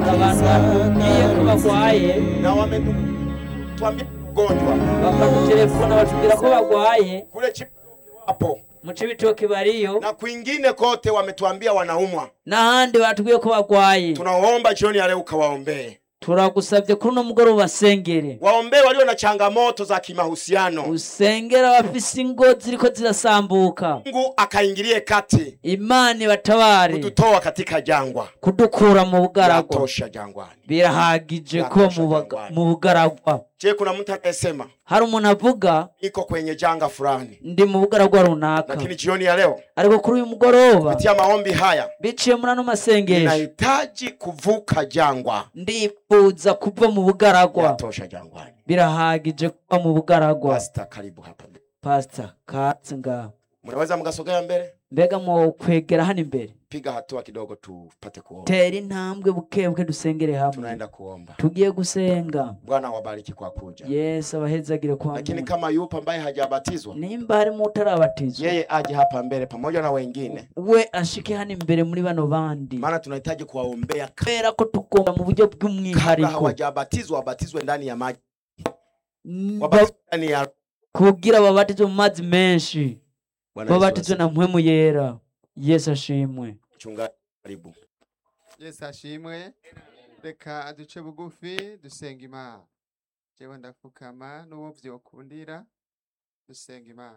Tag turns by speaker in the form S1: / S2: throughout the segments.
S1: abantu batubwiye ko barwaye
S2: na wametuambia ugonjwa
S1: bakadutelefona batubwira ko barwaye
S2: kule Chip hapo
S1: mu cibitoke bariyo
S2: na kwingine kote wametuambia wanaumwa.
S1: n'ahandi batubwiye ko barwaye
S2: Tunaomba jioni ya leo ukawaombee,
S1: turagusabye kuri uno mugoroba basengere
S2: waombee walio na changamoto za kimahusiano.
S1: usengera abafise ingo ziriko zirasambuka
S2: Mungu akaingilie kati
S1: imana ibatabare
S2: kututoa katika jangwa.
S1: kudukura mu bugaragwa
S2: Yatosha jangwani.
S1: birahagije kuba mu baga- mu bugaragwa
S2: Je, kuna mtu anayesema
S1: hari umuntu avuga
S2: niko kwenye janga fulani,
S1: ndi mu bugaragwa runaka
S2: lakini jioni ya leo
S1: ariko kuri uyu mugoroba
S2: kupitia maombi haya
S1: biciye muri ano masengesho
S2: ninahitaji kuvuka jangwa.
S1: ndifuza kuva mu bugaragwa
S2: Yatosha jangwani.
S1: birahagije kuba mu bugaragwa
S2: Pasta, karibu hapa.
S1: pasita katsi ngaho
S2: Mnaweza mkasogea mbele,
S1: mbega mu kwegera hano imbere
S2: piga hatua kidogo tupate kuomba.
S1: tera intambwe bukebuke dusengere hamwe
S2: Tunaenda kuomba.
S1: tugiye gusenga
S2: Bwana awabariki kwa kuja.
S1: yesu abahezagire kwa
S2: Lakini
S1: Mungu.
S2: kama yupo ambaye hajabatizwa,
S1: nimba harimo utarabatizwa
S2: yeye aje hapa mbele pamoja na wengine,
S1: we ashike hano imbere muri bano bandi
S2: maana tunahitaji kuwaombea
S1: kubera ko tugomba mu buryo
S2: kabla
S1: bw'umwihariko
S2: hawajabatizwa, wabatizwe ndani ya maji,
S1: Mm,
S2: wabatizwe ndani ya
S1: kugira babatizwe mu mazi menshi
S2: Bwana Yesu
S1: babatizwe
S2: asifiwe.
S1: na mpwemu yera yesu ashimwe
S2: Mchungaji, karibu.
S3: yesu ashimwe reka aduce bugufi dusenga imana jewe ndapfukama n'uwo vyokundira dusenga imana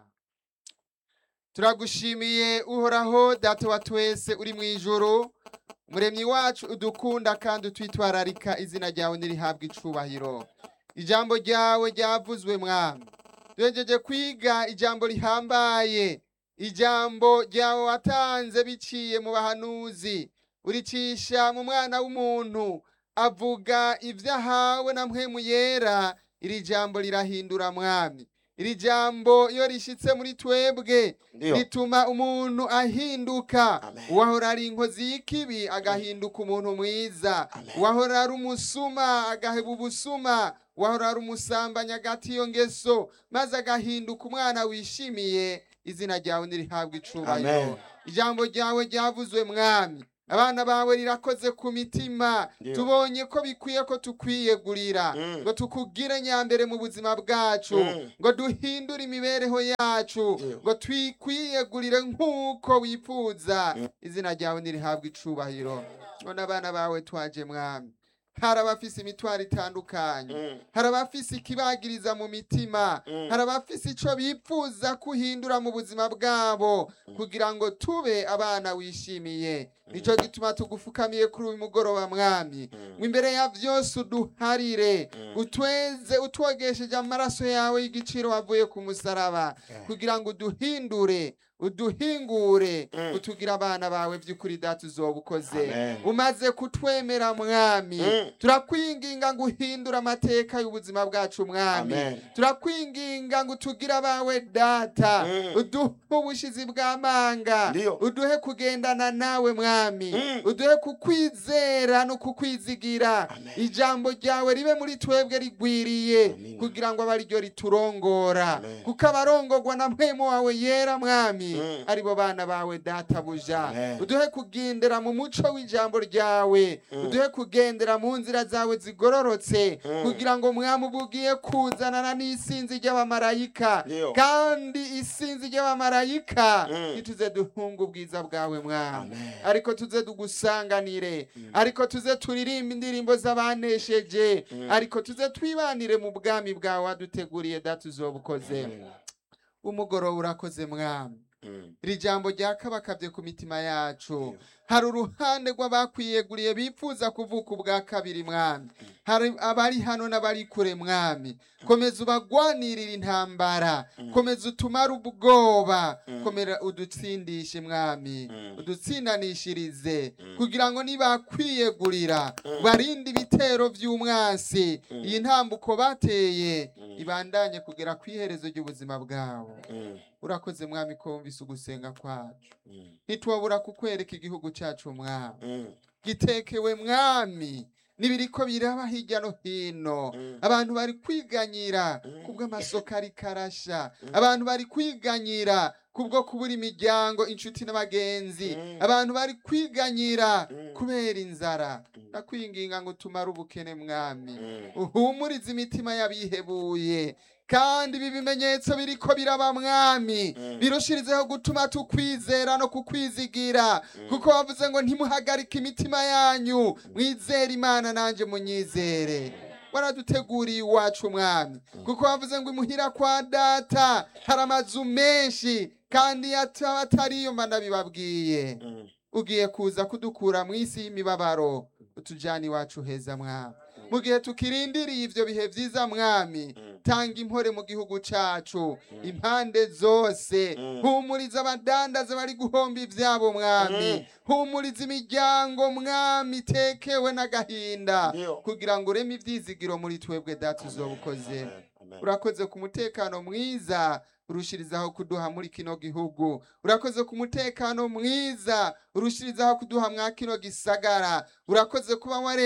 S3: turagushimiye uhoraho data wa twese uri mu ijuru umuremyi wacu udukunda kandi utwitwararika izina ryawe nirihabwa icubahiro ijambo ryawe ryavuzwe mwami duhejeje kwiga ijambo rihambaye ijambo ryawe watanze biciye mu bahanuzi uricisha mu mwana w'umuntu avuga ibyo ahawe na mpwemu yera iri jambo rirahindura mwami iri jambo iyo rishitse muri twebwe
S2: Ndio.
S3: rituma umuntu ahinduka
S2: Amen.
S3: uwahora ari inkozi y'ikibi agahinduka umuntu mwiza
S2: Amen.
S3: uwahora ari umusuma agaheba ubusuma uwahora ari umusambanyi agata iyo ngeso maze agahinduka umwana wishimiye izina ryawe nirihabwa icubahiro
S2: Amen.
S3: ijambo ryawe ryavuzwe mwami abana bawe rirakoze ku mitima
S2: Ndio.
S3: tubonye ko bikwiye ko tukwiyegurira
S2: Mm.
S3: ngo tukugire nyambere mu buzima bwacu
S2: Mm.
S3: ngo duhindure imibereho yacu
S2: Ndio.
S3: ngo twikwiyegurire nk'uko wifuza
S2: Mm.
S3: izina ryawe nirihabwa icubahiro none abana bawe twaje mwami hari abafise imitwaro itandukanye
S2: Mm.
S3: hari abafise ikibagiriza mu mitima
S2: Mm.
S3: hari abafise ico bipfuza kuhindura mu buzima bwabo kugira ngo tube abana wishimiye nico gituma tugufukamiye kuri uyu mugoroba mwami ngo imbere ya vyose uduharire utweze utwogesheje amaraso yawe y'igiciro wavuye ku musaraba kugira ngo uduhindure uduhingure
S2: Mm.
S3: utugire abana bawe vy'ukuri data uzoba ukoze
S2: Amen.
S3: umaze kutwemera mwami
S2: Mm.
S3: turakwinginga ngo uhindure amateka y'ubuzima bwacu mwami
S2: Amen.
S3: turakwinginga ngo utugire abawe data
S2: Mm.
S3: uduhe ubushizi bw'amanga
S2: Ndio.
S3: uduhe kugendana nawe mwami
S2: Mm.
S3: uduhe kukwizera no kukwizigira
S2: Amen.
S3: ijambo ryawe ribe muri twebwe rigwiriye
S2: Amina.
S3: kugira ngo abe ariryo riturongora
S2: Amen.
S3: kuko abarongorwa na mpwemu wawe yera mwami
S2: Mm.
S3: aribo bana bawe data buja
S2: Amen.
S3: uduhe kugendera mu muco w'ijambo ryawe
S2: Mm.
S3: uduhe kugendera mu nzira zawe zigororotse
S2: Mm.
S3: kugira ngo mwami uba ugiye kuzanana n'isinzi ry'abamarayika
S2: Ndio.
S3: kandi isinzi ry'abamarayika
S2: Mm.
S3: ntituze duhunga ubwiza bwawe mwami
S2: Amen.
S3: ariko tuze tugusanganire ariko tuze turirimba indirimbo z'abanesheje
S2: Mm.
S3: ariko tuze twibanire mu bwami bwawe waduteguriye data uzoba ukoze
S2: Mm.
S3: umugoroba urakoze mwami
S2: Mm.
S3: iri jambo ryakabakabye ku mitima yacu
S2: Ndio.
S3: hari uruhande rw'abakwiyeguriye bifuza kuvuka ubwa kabiri mwami hari abari hano n'abari kure mwami komeza ubagwanirira intambara komeza utumare ubwoba
S2: Mm.
S3: komera udutsindishe mwami
S2: Mm.
S3: udutsindanishirize
S2: Mm.
S3: kugira ngo nibakwiyegurira
S2: Mm.
S3: barinde ibitero by'umwasi
S2: Mm.
S3: iyi ntambuko bateye
S2: Mm.
S3: ibandanye kugera ku iherezo ry'ubuzima bwabo
S2: Mm.
S3: urakoze mwami ko wumvise ugusenga kwacu
S2: Mm.
S3: ntitwabura kukwereka igihugu cyacu mwami
S2: Mm.
S3: gitekewe mwami n'ibiriko biraba hirya no hino
S2: Mm.
S3: abantu bari kwiganyira
S2: Mm.
S3: kubw'amasoko ari karasha
S2: Mm.
S3: abantu bari kwiganyira kubwo kubura imiryango inshuti n'abagenzi
S2: Mm.
S3: abantu bari kwiganyira
S2: Mm.
S3: kubera inzara
S2: Mm.
S3: ndakwinginga ngo tumare ubukene mwami
S2: Mm.
S3: uhumurize imitima y'abihebuye kandi ibi bimenyetso biriko biraba mwami
S2: Mm.
S3: birushirizeho gutuma tukwizera no kukwizigira kuko wavuze ngo ntimuhagarike imitima yanyu mwizere imana nanje munyizere waraduteguriye iwacu mwami kuko wavuze ngo imuhira kwa data hari amazu menshi kandi ataba atariyo mba ndabibabwiye
S2: Mm.
S3: ugiye kuza kudukura mu isi y'imibabaro utujyana iwacu heza mwami mu gihe tukirindiriye ibyo bihe byiza mwami
S2: Mm.
S3: tanga impore mu gihugu cacu impande zose
S2: Mm.
S3: humuriza abadandaza bari guhomba ivyabo mwami
S2: Mm.
S3: humuriza imiryango mwami itekewe n'agahinda
S2: Ndio.
S3: kugira ngo ureme ivyizigiro muri twebwe data uzoba ukoze
S2: Amen. Amen.
S3: urakoze ku mutekano mwiza urushirizaho kuduha muri kino gihugu urakoze ku mutekano mwiza urushirizaho kuduha mwa kino gisagara urakoze kuba ware